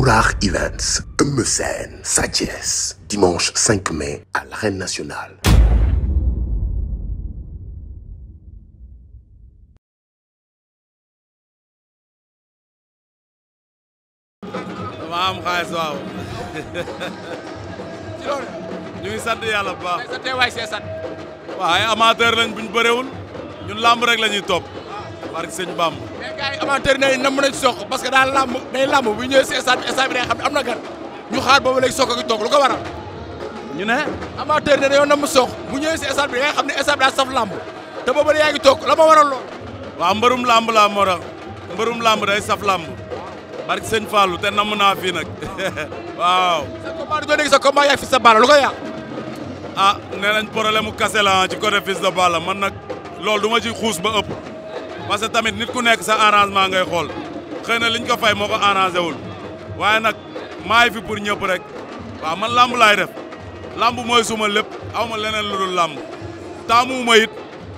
Albourakh Events, Eumeu Sène, Sa Thiès, dimanche 5 mai à l'Arène Nationale. dama am xaalis waaw. ci loolu. ñu ngi sant yàlla bu baax. tey sa teewaay see sant. waaw ay amateur lañ buñ bëreewul ñun làmb rek la ñuy topp. barke sëñ Bamb. mais gars yi amateur yi nam nañ soq parce que daal làmb day làmb bu ñëwee si stade bi stade bi day xam ne am na gan ñu xaar boobu léegi soq gi toog lu ko waral. ñu ne. amateur ne dañoo nam soq bu ñëwee si stade bi da ngay xam ne stade bi daa saf làmb te boobu yaa ngi toog la ma waral lool. waaw mbërum làmb laa moo tax mbërum làmb day saf làmb. barke sëñ Fallou te namm naa fii nag waaw. sa combat du doon dégg sa combat yaa fi sa baala lu ko yàq. ah nee nañ problème mu kase la ci côté Fils de Balla man nag loolu du ma ci xuus ba ëpp. parce que tamit nit ku nekk sa arrangement ngay xool xëy na liñ ko fay moo ko arrangé wul waaye nag maay fi pour ñëpp rek waaw man lamb laay def lamb mooy suma lépp aw ma leneen lu dul lamb taamu ma it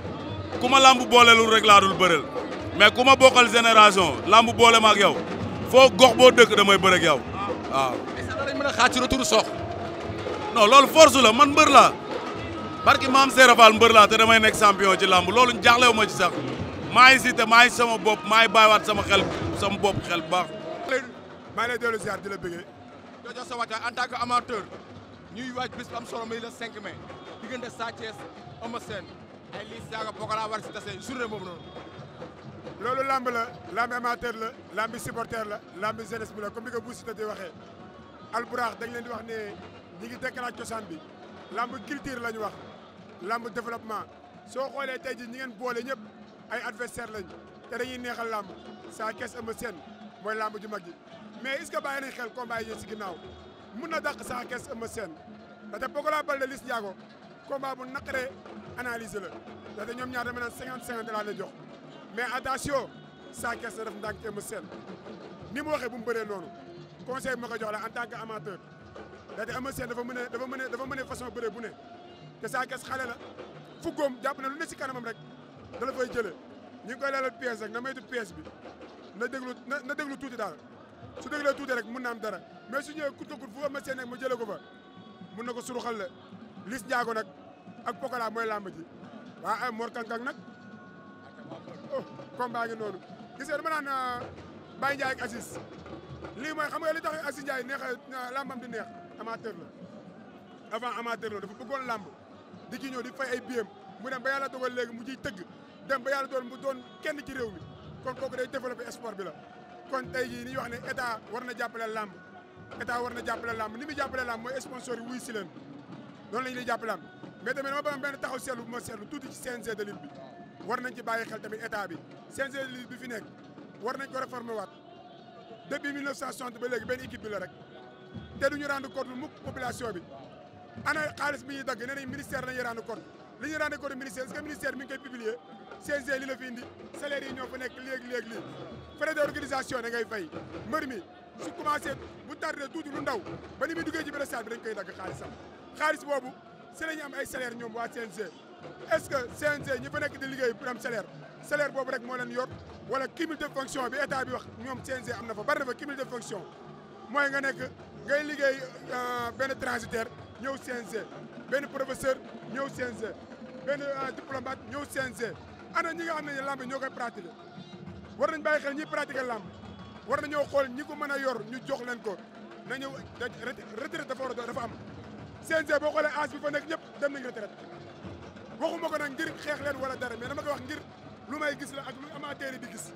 ku ma lamb boolelul rek laa dul bëreel mais ku ma bokkal génération lamb boole ma ak yow foo gox boo dëkk damay bëre ak yow waaw. est-ce que dañ mën a xaar ci retour soq. non loolu force la man mbër laa barki maam Serap Fall mbër laa te damay nekk champion ci lamb loolu jaaxlewu ma ci sax. maa ngi si te maa ngi sama bopp maa ngi bàyyiwaat sama xel sama bopp xel bu baax. maa ngi lay dellu ziar di la bëggee. doo jox sa wàccaay en tant que amateur ñuy waaj bis bu am solo muy le 5 mai diggante Sa Thiès Eumeu Sène ay Liss Ndiago Pokola war si tase journée boobu noonu. loolu lamb la lamb amateur la lamb supporter la lamb jeunesse bi la comme ni ko Bou Siteu di waxee. Albourakh dañ leen di wax ne ñi ngi dekkalaat cosaan bi lamb culture la ñu wax lamb développement soo xoolee tey ji ñi ngeen boole ñëpp. ay adversaire lañ te dañuy neexal làmb Sa Thiès Eumeu Sène mooy làmb ju mag ji mais est-ce que bàyyi nañ xel combat yi si ginnaaw mun na dàq Sa Thiès Eumeu Sène ndaxte Pokola Baldé Liss Ndiago combat bu naqaree analyser la ndaxte ñoom ñaar dama naan cinquante cinquante laa lay jox mais attention Sa Thiès na def ndànk Eumeu Sène ni mu waxee bu mu bëree noonu conseil bi ma ko jox la en tant que amateur ndaxte Eumeu Sène dafa mën a dafa mën a dafa mën a façon bëree bu ne te Sa Thiès xale la fuggoom jàpp na lu ne si kanamam rek da la fay jëlee ñu ngi koy leelal pièce rek na moytu pièce bi na déglu na na déglu tuuti daal su déglee tuuti rek mun na am dara mais su ñëwee kut ko kut fu ma seen nekk ma jëlee ko fa mun na ko suruxal la Liss Ndiago nag ak Pokola mooy làmb ji waa ay Mor Kankang nag oh combat ngi noonu gis nga dama naan Baye Ndiaye ak Aziz lii mooy xam nga li tax Aziz Ndiaye neex làmbam di neex amateur la avant amateur la dafa bëggoon làmb di ci ñëw di fay ay biem mu dem ba yàlla dogal léegi mu ciy tëgg dem ba yàlla doon mu doon kenn ci réew mi kon kooku day développé sport bi la kon tey jii ni ñu wax ne état war na jàppale làmb état war na jàppale làmb ni muy jàppale làmb mooy sponsor yi wuy si leen noonu la ñuy jàppale làmb mais tamit dama bëgg benn taxaw seetlu bu ma seetlu tuuti ci CNG de lutte bi war nañ ci bàyyi xel tamit état bi CNG de lutte bi fi nekk war nañ ko réformer waat depuis 1960 ba léegi benn équipe bi la rek te duñu rendre compte mukk population bi ana xaalis bi ñuy dagg nee nañ ministère lañuy rendre compte li ñu rendre compte ministère est-ce que ministère mi ngi koy publier CNG li la fi indi salaire yi ñoo fa nekk léegi léegi lii frais d'organisation da ngay fay mbër mi su commencé bu tardé tuuti lu ndaw ba ni muy duggee ci benn stade bi dañ koy dagg xaalisam xaalis boobu si la ñu am ay salaire ñoom waa CNG est-ce que CNG ñi fa nekk di liggéey pour am salaire salaire boobu rek moo leen yor wala cumul de fonction bi état bi wax ñoom CNG am na fa bari na fa cumul de fonction mooy nga nekk ngay liggéey benn transitaire ñëw CNG benn professeur ñëw CNG benn diplomate ñëw CNG ana ñi nga xam ne lamb ñoo koy pratiquer war nañ bàyyi xel ñi pratiquer lamb war nañoo xool ñi ko mën a yor ñu jox leen ko na ñëw retraite dafa war a dafa am CNG boo xoolee âge bi fa nekk ñëpp dem nañ retraite waxuma ko nag ngir xeex leen wala dara mais dama koy wax ngir lu may gis la ak lu amateur yi di gis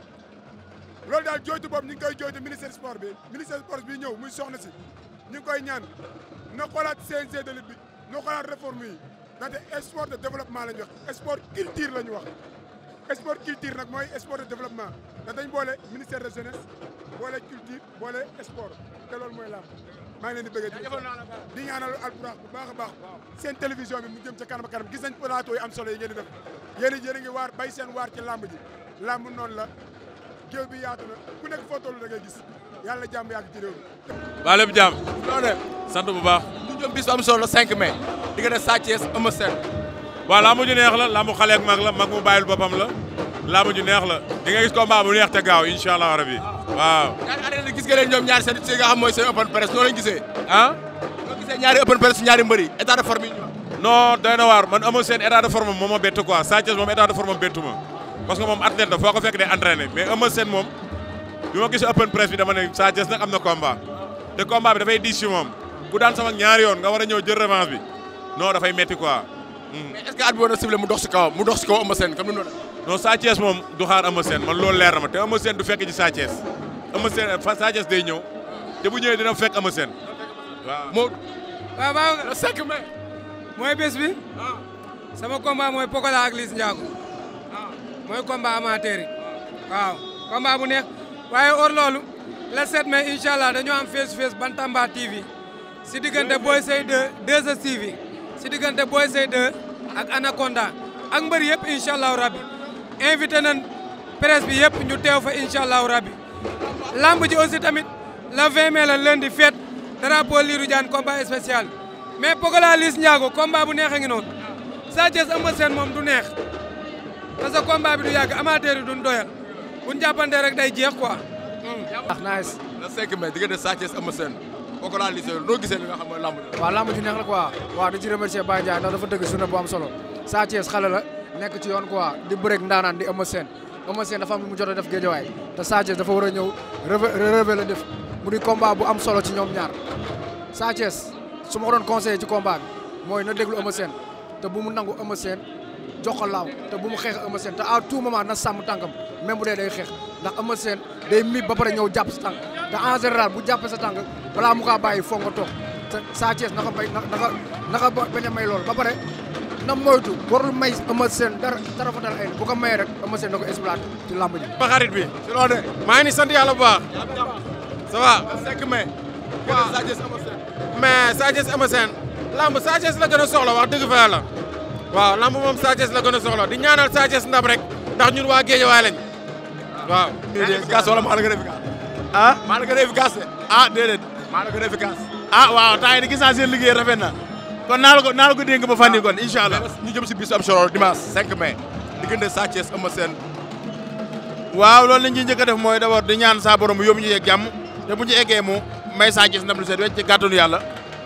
loolu daal jooytu boobu ñu ngi koy jooytu ministère sport bi ministère sport bi ñëw muy soxna si ñu ngi koy ñaan na xoolaat CNG de lutte bi na xoolaat réforme yi ndaxte sport de développement la ñu wax sport culture la ñu wax sport culture nag mooy sport de développement ndax dañ boole ministère de jeunesse boole culture boole sport te loolu mooy làmb maa ngi leen di bëggee di ñaanal Albourakh bu baax a baax seen télévision bi mu jëm ca kanam kanam gis nañ plateau yi am solo yi ngeen di def yéen a yéen a ngi waar bay seen waar ci làmb ji làmb noonu la géew bi yaatu na ku nekk foo toll da ngay gis yàlla jàmm yàgg ci réew mi waa lépp jàmm loolu de sant bu baax. ñu jëm bis bu am solo le 5 mai diggante Sa Thiès Eumeu Sène waaw lambu ju neex la lambu xale ak mag la mag mu bàyyil boppam la laamu ju neex la di nga gis combat bu neex te gaaw incha allah rabi waaw. ñaari arène gis nga leen ñoom ñaari seen si nga xam mooy seen open press noo leen gisee ah noo gisee ñaari open press ñaari mbëri état de forme yi ñu wax non doy na waar man amoo seen état de forme moom ma bett quoi Sa Thiès moom état de forme bettu ma parce que moom athlète la foo ko fekk day entraîné mais amoo seen moom bi ma gis open press bi dama ne Sa Thiès nag am na combat te combat bi dafay diis ci moom ku daan sama ñaari yoon nga war a ñëw jël revanche bi non dafay metti quoi. mais est ce que at bi war na ciblé mu dox si kawam mu dox si kaw Eumeu Sène comme ni mu doon def non Sa Thiès moom du xaar Eumeu Sène man loolu leer na ma te Eumeu Sène du fekk ci Sa Thiès Eumeu Sène fa Sa Thiès day ñëw te bu ñëwee dina fekk Eumeu Sène waaw. moo waaw waaw le 5 mai mooy bés bi sama combat mooy Pokola ak Liss Ndiago mooy combat amateur yi waaw combat bu neex waaye or loolu le 7 mai incha allah dañoo am face to face Bantamba TV si diggante Boy Sey 2 2 TV si diggante Boy Sey 2 ak Anaconda ak mbër yëpp incha allahu rabbi invité nañ presse bi yëpp ñu teew fa incha allahu rabbi lamb ji aussi tamit le 20 mai la lundi fête drapeau Lirou Diane combat spécial mais Pokola Liss Ndiago combat bu neex a ngi noonu Sa Thiès Eumeu Sène moom du neex parce que combat bi du yàgg amateur yi duñ doyal buñ jàppante rek day jeex quoi. ndax nice le 5 mai diggante Sa Thiès Eumeu Sène Pokola Liss noo gisee li nga xam mooy lamb ji waaw lamb ju neex la quoi waaw di ci remercier Baye Ndiaye ndax dafa dëgg journée bu am solo Sa Thiès xale la nekk ci yoon quoi di bëreeg ndaanaan di Eumeu Sène Eumeu Sène dafa am lu mu jot a def géejawaay te Sa Thiès dafa war a ñëw relevé la def mu di combat bu am solo ci ñoom ñaar Sa Thiès su ma ko doon conseillé ci combat bi mooy na déglu Eumeu Sène te bu mu nangu Eumeu Sène jox ko laaw te bu mu xeex Eumeu Sène te à tout moment na sàmm tànkam même bu dee day xeex ndax Eumeu Sène day mib ba pare ñëw jàpp sa tànk te en général bu jàppee sa tànk balaa mu kaa bàyyi foog nga toog te Sa Thiès naka may naka naka bañ a may loolu ba pare na moytu warul may Eumeu Sène dara dara fa dal ay bu ko mayee rek Eumeu Sène na ko exploité ci làmb ji. ba xarit bi si loo de maa ngi ni sant yàlla bu baax ça va le 5 mai diggante Sa Thiès Eumeu Sène mais Sa Thiès Eumeu Sène lamb Sa Thiès la gën a soxla wax dëgg fa yàlla waaw lamb moom Sa Thiès la gën a soxla di ñaanal Sa Thiès ndam rek ndax ñun waa Géejawaay lañ waaw efficace wala maa la gën a efficace ah maa la gën a efficace de ah déedéet maa la gën a efficace ah waaw temps yi di gis naa seen liggéey rafet na kon naa la ko naa la ko dénk ba fan yi kon incha allah ñu jëm si bis am solo dimanche 5 mai diggante Sa Thiès Eumeu Sène waaw loolu la ñuy njëkk a def mooy d'abord di ñaan saa borom mu yóbbu ñu yeeg jàmm te bu ñu eggee mu may Sa Thiès ndam lu seet wecc ci kàttanu yàlla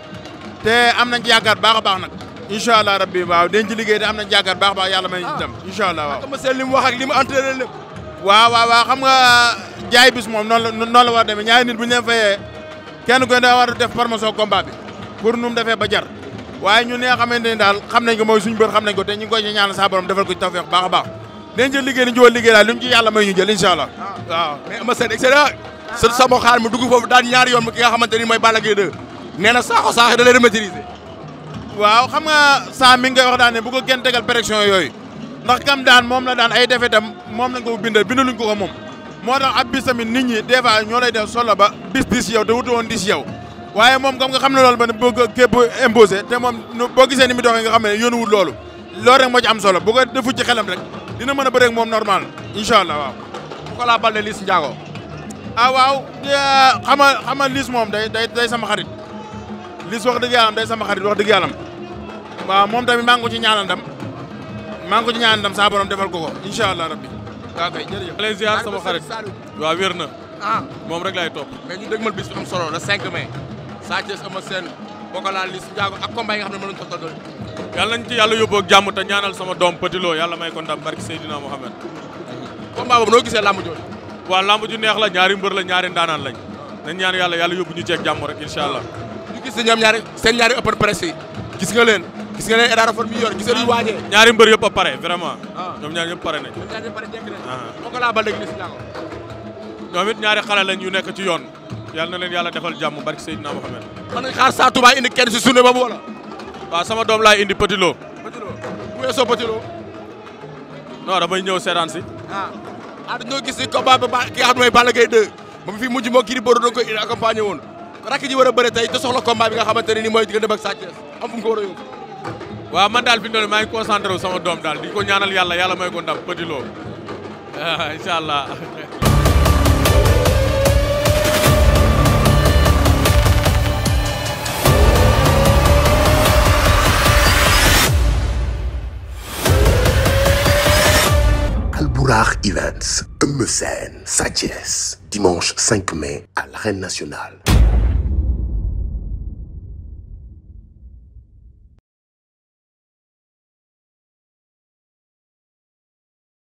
te am nañ ci yaakaar baax a baax nag incha allah rabbi waaw dañ ci liggéey te am nañ ci yaakaar baax a baax yàlla may ñu ci ndam incha allah waaw Eumeu Sène li mu wax ak li mu entraîné lépp waaw waaw waaw xam nga jaay bis moom noonu la noonu la war a demee ñaari nit bu ñu leen fayee kenn ku ne daa war a def promotion combat bi pour nu mu defee ba jar waaye ñun li nga xamante ni daal xam nañ ko mooy suñu bër xam nañ ko te ñu ngi koy ñaanal saa borom defal ko ci tawfeex baax a baax dañ jël liggéey ni ñu liggéey daal lu ñu ci yàlla may ñu jël incha allah waaw mais Eumeu Sène excellent sa sama xaar mu dugg foofu daan ñaari yoon ki nga xamante ni mooy Balla Gaye 2 nee na saako saaxe da leen a maîtriser waaw xam nga saa mi ngi koy wax daan ne bu ko kenn tegal pression yooyu ndax kam daan moom la daan ay defetam moom lañ ko bindal bindaluñ ko ko moom moo tax ab bis tamit nit ñi des fois ñoo lay def solo ba bis di si yow te wutu woon di si yow waaye moom comme nga xam ne loolu ba ne bëgg képp imposé te moom boo gisee ni mu doxee nga xam ne yónnu wut loolu loolu rek moo ci am solo bu ko defu ci xelam rek dina mën a bëreeg moom normal incha allah waaw. Pokola Baldé Liss Ndiago ah waaw xama xama Liss moom day day day sama xarit Liss wax dëgg yàlla day sama xarit wax dëgg yàlla waaw moom tamit maa ngi ko ci ñaanal ndam maa ngi ko ci ñaanal ndam saa borom defal ko ko incha allah rabbi waaw kay jërëjëf. lay ziar sama xarit waaw wér na ah moom rek laay topp mais ñu dégmal bis bi am solo le 5 mai Sa Thiès Eumeu Sène Pokola Liss Ndiago ak combat yi nga xam ne mën nañu ko toll yàlla nañ ci yàlla yóbbu ak jàmm te ñaanal sama doom Petit Lo yàlla may ko ndam barki Seydina Mohamed combat boobu noo gisee lamb jooju waaw lamb ju neex la ñaari mbër la ñaari ndaanaan lañ nañ ñaan yàlla yàlla yóbbu ñu ceeg jàmm rek incha allah ñu gis ne ñoom ñaari seen ñaari open press yi gis nga leen gis nga leen état de forme yi yor gis nga ñu waajee ñaari mbër yëpp a pare vraiment Ah. ñoom ñaar ñëpp pare nañ ñoom ñaari pare jekk nañ Ah. Pokola Baldé Liss Ndiago ñoom it ñaari xale lañ yu nekk ci yoon yàlla na leen yàlla defal jàmm barki Seydina Mohamed mën nañ xaar Sa Touba indi kenn si journée boobu wala waaw sama doom laay indi Petit Lo Petit Lo bu weesoo Petit Lo non damay ñëw seetaan si ah ah dañoo gis ni combat ba ba ki nga xam ne mooy Balla Gaye 2 ba mu fi mujj moo kii di Bordeaux doon koy accompagné woon rakk ji war a bëre tey te soxla combat bi nga xamante ne nii mooy diggante ak Sa Thiès am fu mu ko war a yóbbu waaw man daal fi mu ne maa ngi concentré wu sama doom daal di ko ñaanal yàlla yàlla may ko ndam Petit Lo ah incha allah. Albourakh Albourakh Events, Eumeu Sène, Sa Thiès, dimanche 5 mai à l'Arène nationale.